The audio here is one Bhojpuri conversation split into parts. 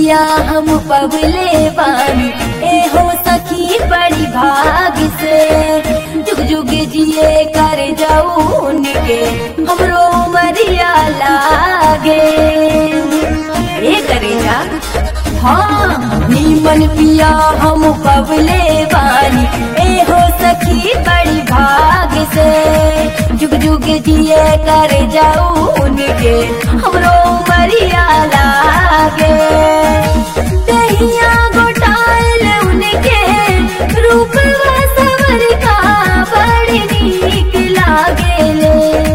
पिया हम पबले बानी ए हो सखी बड़ी भाग से जुग जुग जिए कर जाऊ उनके हमरो मरिया लागे ए करेगा हाँ नीमन पिया हम पबले बानी ए हो सखी बड़ी भाग से जुग जुग जिए कर जाऊ उनके हमरो मरिया लागे दहिया गोटाल उनके रूप सवर का बड़ी नीक लागेले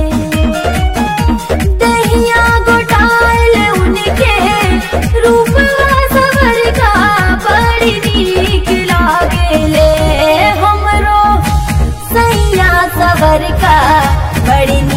दहिया गोटाल उनके रूप सवर का बड़ी नीक लागेले हमरो सैया सवर का बड़ी